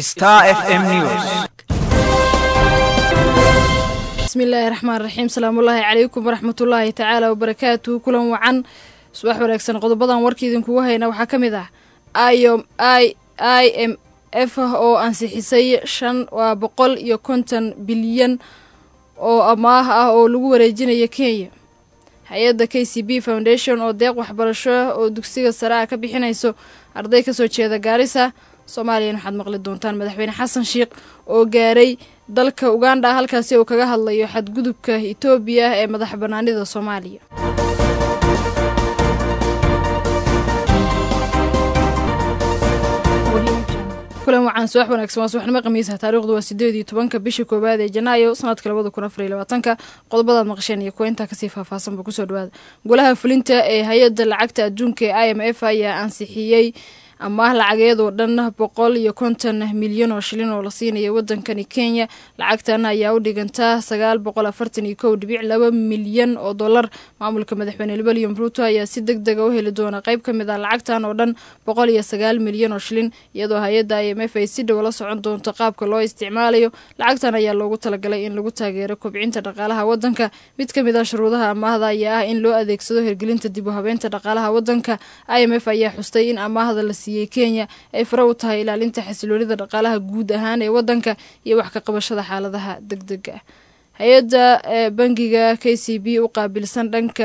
Star FM News. bismillaahi raxmaan raxiim salaamullaahi calaykum waraxmatullaahi tacaala wabarakaatuhu kulan wacan subax wanaagsan qodobadan warka idinkugu hayna waxaa ka mid ah iom i i m f oo ansixisay shan waa boqol iyo konton bilyan oo amaah ah oo lagu wareejinayo kenya hay-adda k c b foundation oo deeq waxbarasho oo dugsiga sare ah ka bixinayso arday kasoo jeeda gaarisa soomaaliyan waxaad maqli doontaan madaxweyne xasan sheikh oo gaaray dalka uganda halkaasi uu kaga hadlayo xadgudubka etoobiya ee madax banaanida soomaaliya kulan wacan subax wanaagsan waa subaxnimo khamiisa taariikhdu waa sideed iyo tobanka bisha koowaad ee janaayo sanadka labada kun afar iyo labaatanka qodobadaad maqasheen iyo kuwa intaa kasii faahfaahsanba kusoo dhawaada golaha fulinta ee hay-adda lacagta adduunka ee i m f ayaa ansixiyey amaah lacageed oo dhan boqol iyo konton milyan oo shilin oo la siinaya wadankani kenya lacagtan ayaa u dhigantaa sagaal boqol afartan iyo kow dhibic laba milyan oo dollar maamulka madaxweyne william ruuto ayaa si deg dega u heli doona qayb ka mid ah lacagtan oo dhan boqol iyo sagaal milyan oo shilin iyadoo hay-adda i m f ay si dhow la socon doonto qaabka loo isticmaalayo lacagtan ayaa loogu talagalay in lagu taageero kobcinta dhaqaalaha wadanka mid ka mid ah shuruudaha amaahda ayaa ah in loo adeegsado hirgelinta dib u habeenta dhaqaalaha wadanka i m f ayaa xustay in amaahda la siiyey kenya ay fare u tahay ilaalinta xasiloonida dhaqaalaha guud ahaan ee wadanka iyo wax ka qabashada xaaladaha deg dega ah hay-adda bangiga k c b u qaabilsan dhanka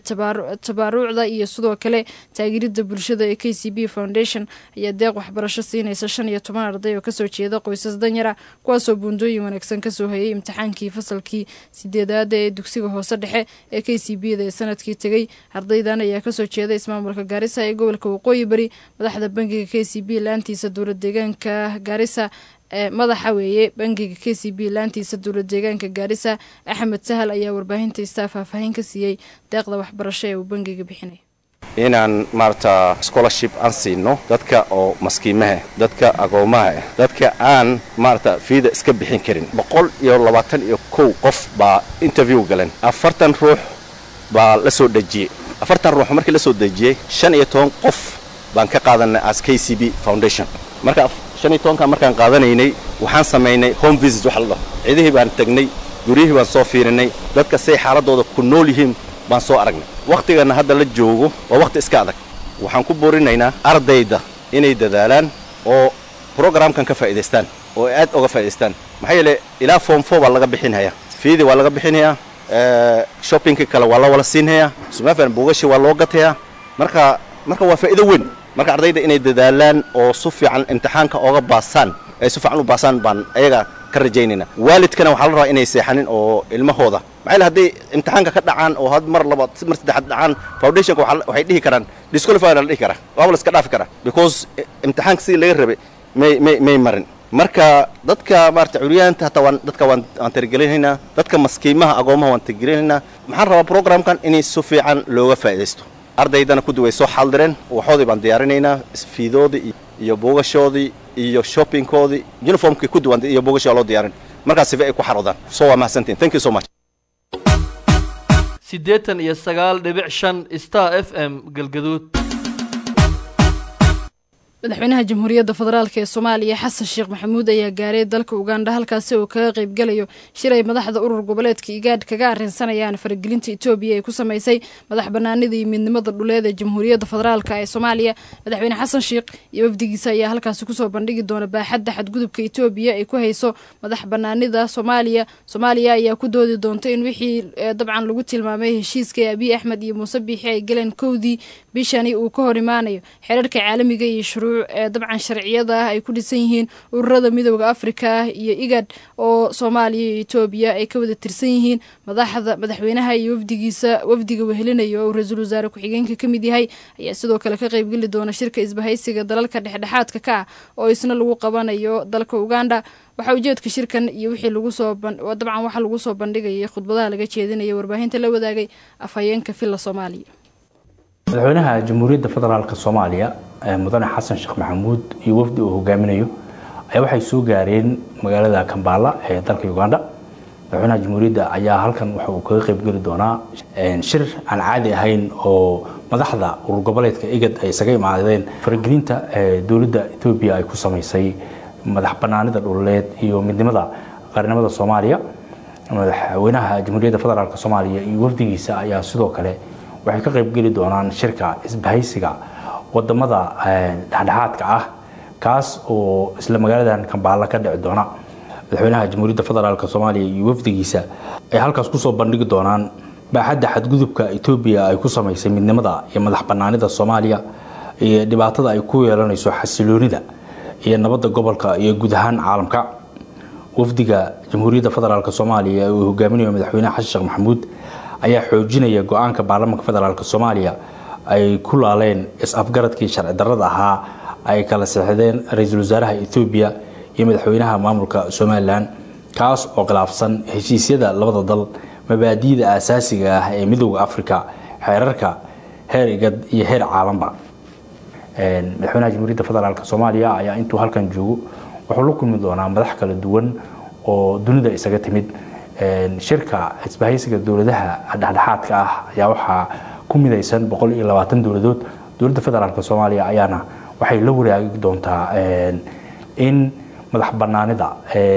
tabaarucda iyo sidoo kale taageerida bulshada ee k c b foundation ayaa deeq waxbarasho siinaysa shan iyo toban arday oo kasoo jeeda qoysas danyara kuwaasoo buundooyin wanaagsan kasoo hayay imtixaankii fasalkii sideedaada ee dugsiga hoose dhexe ee k c b da ee sanadkii tegey ardaydan ayaa kasoo jeeda ismaamulka gaarisa ee gobolka waqooyi bari madaxda bangiga k c b laantiisa dowlad deegaanka gaarisa madaxa weeye bangiga k c b laantiisa dowlad deegaanka gaarisa axmed sahal ayaa warbaahinta istaa faahfaahin ka siiyey deeqda waxbarasho ee uu bangiga bixinay inaan maarata scholarship aan siino dadka oo maskiimaha dadka agoomaha ah dadka aan maarata fiida iska bixin karin boqol iyo labaatan iyo kow qof baa interview galeen afartan ruux baa la soo dejiyey afartan ruux markii la soo dejiyey shan iyo toban qof baan ka qaadanay as k c b foundation marka shan iyo tobanka markaan qaadanaynay waxaan samaynay home visit waxa la dhaho cidihii baan tegnay guryihii baan soo fiirinay dadka say xaaladooda ku nool yihiin baan soo aragnay wakhtigana hadda la joogo waa wakhti iska adag waxaan ku boorinaynaa ardayda inay dadaalaan oo brogramkan ka faa'idaystaan oo ay aad oga faa'idaystaan maxaa yeele ilaa form four baa laga bixinhayaa fiidii waa laga bixinhayaa shoppingkii kale waa la wala siinhayaa sumafan buugashi waa loo gatayaa marka marka waa faa'iido weyn marka ardayda inay dadaalaan oo si fiican imtixaanka ooga baasaan ay si fiican u baasaan baan ayaga ka rajaynayna waalidkana waxaa la rabaa inay seexanin oo ilmahooda maxaa yele hadday imtixaanka ka dhacaan oo had mar labaad mar saddexaad dhacaan foundationka waxay dhihi karaan disqualify la dhihi karaa waaba la iska dhaafi karaa because imtixaanka sidii laga rabay may may may marin marka dadka maarata curyaanta hataa waan dadka waan waan tirigelinaynaa dadka maskiimaha agoomaha waan tirigelinaynaa maxaan rabaa programkan inay si fiican looga faa'iidaysto ardaydana kudi way soo xaaldireen waxoodii baan diyaarinaynaa fiidoodii iyo buugashoodii iyo shoppingkoodii uniformkii kudi waan iyo buugashii waa loo diyaarin markaas sifa ay ku xaroodaan so waa mahadsantiin thank you so much siddeetan iyo sagaal dhibic shan star f m galgaduud madaxweynaha jamhuuriyadda federaalk ee soomaaliya xasan sheekh maxamuud ayaa gaaray dalka uganda halkaasi oo kaga qaybgalayo shir ay madaxda urur goboleedka igaadh kaga arrinsanayaan faragelinta etoobiya ee ku samaysay madax banaanida iyo midnimada dhuleed ee jamhuuriyadda federaalk ee soomaaliya madaxweyne xasan sheekh iyo wafdigiisa ayaa halkaasi kusoo bandhigi doona baaxadda xadgudubka etoobiya ay ku hayso madax banaanida soomaaliya soomaaliya ayaa ku doodi doonta in wixii dabcan lagu tilmaamay heshiiska ee abiy axmed iyo muuse biixi ay galeen kowdii bishani uu ka hor imaanayo xeerarka caalamiga iyo shuruuc ee dabcan sharciyada ah ay ku dhisan yihiin ururada midooda afrika iyo igad oo soomaaliya iyo etoobiya ay ka wada tirsan yihiin madaxda madaxweynaha iyo wafdigiisa wafdiga wehelinaya oo ra-iisul wasaare ku-xigeenka ka mid yahay ayaa sidoo kale ka qaybgeli doona shirka isbahaysiga dalalka dhexdhexaadka ka ah oo isna lagu qabanayo dalka uganda waxaa ujeedka shirkan iyo wixii lagu soo dabcan waxa lagu soo bandhigayay khudbadaha laga jeedinaya warbaahinta la wadaagay afhayeenka villa soomaaliya madaxweynaha jamhuuriyadda federaalk soomaaliya mudane xasan sheekh maxamuud iyo wafdi uu hogaaminayo ayaa waxay soo gaareen magaalada kambaala ee dalka uganda madaxweynaha jamhuuriyadda ayaa halkan waxa uu kaga qaybgeli doonaa shir aan caadi ahayn oo madaxda urur goboleedka igad ay isaga imaadeen faragelinta dowladda etoobiya ay ku samaysay madax banaanida dhuleed iyo midnimada qaranimada soomaaliya madaxweynaha jamhuuriyadda federaalk soomaaliya iyo wafdigiisa ayaa sidoo kale waxay ka qaybgeli doonaan shirka isbahaysiga wadamada dhexdhexaadka ah kaas oo isla magaaladan kambaala ka dhici doona madaxweynaha jamhuuriyadda federaalk soomaaliya iyo wafdigiisa ay halkaas kusoo bandhigi doonaan baaxadda xadgudubka etoobiya ay ku samaysay midnimada iyo madax banaanida soomaaliya iyo dhibaatada ay ku yeelanayso xasiloonida iyo nabadda gobolka iyo guud ahaan caalamka wafdiga jamhuuriyadda federaalk soomaaliya uu hogaaminayo madaxweyne xasan sheekh maxamuud ayaa xoojinaya go-aanka baarlamaanka federaalk soomaaliya ay ku laaleen is-afgaradkii sharci darrada ahaa ay kala seexdeen ra-iisul wasaaraha ethoobiya iyo madaxweynaha maamulka somalilan kaas oo khilaafsan heshiisyada labada dal mabaadi'da aasaasiga ah ee midooda africa xeerarka heer igad iyo heer caalanba madaxweynaha jamhuuriyadda federaalk soomaaliya ayaa intuu halkan joogo wuxuu la kulmi doonaa madax kala duwan oo dunida isaga timid shirka isbahaysiga dowladaha dhexdhexaadka ah ayaa waxaa ku midaysan boqol iyo labaatan dowladood dowladda federaalk soomaaliya ayaana waxay la waraagi doontaa in madax banaanida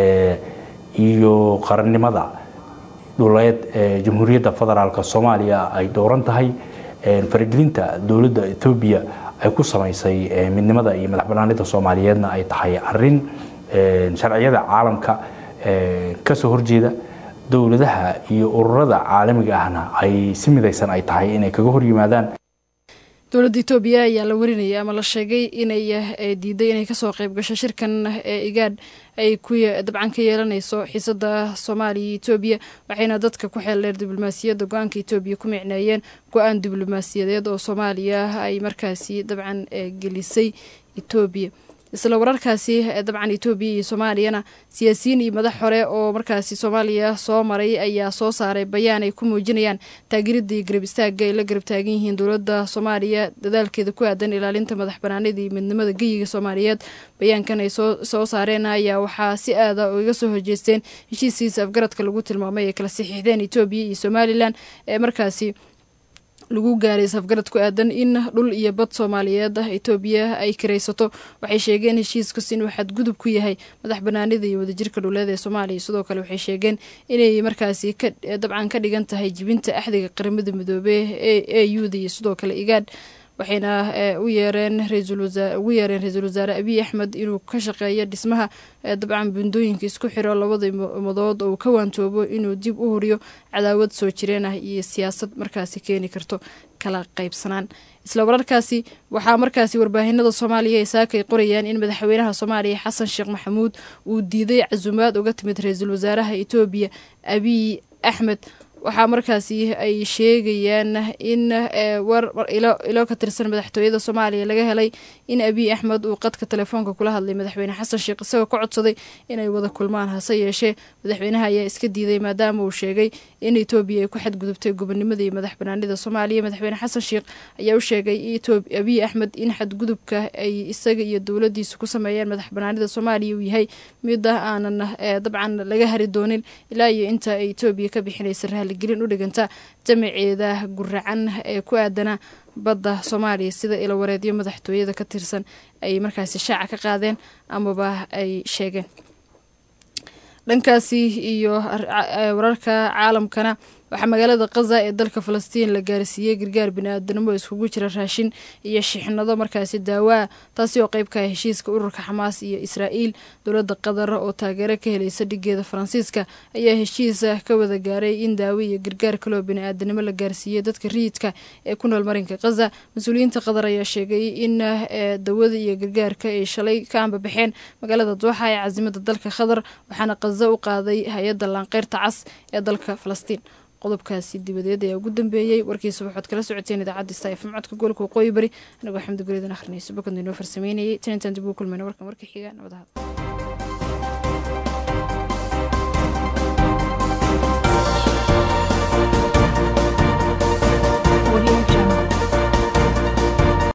iyo qarannimada dhuleed ee jamhuuriyadda federaalk soomaaliya ay dooran tahay faragelinta dowladda ethoobiya ay ku samaysay midnimada iyo madax banaanida soomaaliyeedna ay tahay arin sharciyada caalamka kasoo horjeeda dowladaha iyo ururada caalamiga ahna ay si midaysan ay tahay inay kaga hor yimaadaan dowladda etoobiya ayaa la warinayay ama la sheegay inay diiday inay kasoo qeyb gasho shirkan ee igaadh ay ku dabcan ka yeelanayso xiisada soomaaliya iyo etoobiya waxayna dadka ku xeeldheer diblomaasiyadda go-aanka etoobiya ku micneeyeen go-aan diblomaasiyadeed oo soomaaliya ay markaasi dabcan gelisay etoobiya isla wararkaasi dabcan etoobiya iyo soomaaliyana siyaasiyiin iyo madax hore oo markaasi soomaaliya soo maray ayaa soo saaray bayaan ay ku muujinayaan taageerida iyo garab istaaga ay la garab taagan yihiin dowladda soomaaliya dadaalkeeda ku aadan ilaalinta madax banaanida iyo midnimada geyiga soomaaliyeed bayaankan ay soo saareen ayaa waxaa si aada iga soo horjeesteen heshiiskiisa afgaradka lagu tilmaamay ay kala saxiixdeen etoobiya iyo somalilan ee markaasi lagu gaaray safgarad ku aadan in dhul iyo bad soomaaliyeed ah etoobiya ay karaysato waxay sheegeen heshiiskas inuu xadgudub ku yahay madax banaanida iyo wadajirka dhuleed ee soomaaliya sidoo kale waxay sheegeen inay markaasi dabcan ka dhigan tahay jibinta axdiga qaramada midoobe ee e uda iyo sidoo kale igaadh waxayna u yeereen ugu yeereen ra-iisul wasaare abiy axmed inuu ka shaqeeyo dhismaha dabcan bundooyinka isku xiro labada umadood oo uu ka waantoobo inuu dib u huriyo cadaawad soo jireen ah iyo siyaasad markaasi keeni karto kala qaybsanaan isla wararkaasi waxaa markaasi warbaahinada soomaaliya ay saakay qorayaan in madaxweynaha soomaaliya xasan sheekh maxamuud uu diiday casuumaad uga timid ra-iisul wasaaraha etoobiya abiy axmed waxaa markaasi ay sheegayaan in ilo ka tirsan madaxtooyada soomaaliya laga helay in abiy axmed uu qadka telefoonka kula hadlay madaxweyne xasan sheekh isagoo ka codsaday inay wada kulmaan hase yeeshee madaxweynaha ayaa iska diiday maadaama uu sheegay in etoobiya ay ku xadgudubtay gobonimada iyo madax banaanida soomaaliya madaxweyne xasan sheekh ayaa u sheegay abiy axmed in xadgudubka ay isaga iyo dowladiisu ku sameeyeen madax banaanida soomaaliya uu yahay mid ah aanan dabcan laga hari doonin ilaa iyo inta ay etoobiya ka bixinaysa raaligelin u dhiganta jamaceeda guracan ee ku aadana badda soomaaliya sida ilawareedyo madaxtooyada ka tirsan ay markaasi shaaca ka qaadeen amaba ay sheegeen dhankaasi iyo wararka caalamkana waxaa magaalada khaza ee dalka falastiin la gaarsiiyey gargaar bini-aadanimo iskugu jira raashin iyo shixnado markaasi daawaa taasi oo qeyb ka ah heshiiska ururka xamaas iyo israa'iil dowladda qatar oo taageero ka helaysa dhigeeda faransiiska ayaa heshiisa ka wada gaaray in daawo iyo gargaar kaloo bini-aadanimo la gaarsiiyey dadka riyidka ee ku nool marinka khaza mas-uuliyiinta qatar ayaa sheegay in dawada iyo gargaarka ay shalay ka ambabaxeen magaalada dooxa ee caasimada dalka qatar waxaana khaza u qaaday hay-adda laanqeyrta cas ee dalka falastiin qodobkaasi dibadeed ayaa ugu dambeeyey warkiisa waxaad kala socoteen idaacadda staif codka gobolka waqooyi bari anigoo xamdi gureedan akhrinayso bakadna inoo farsameynayay tan intaan dib ugu kulmayna warkan warka xiga nabadaha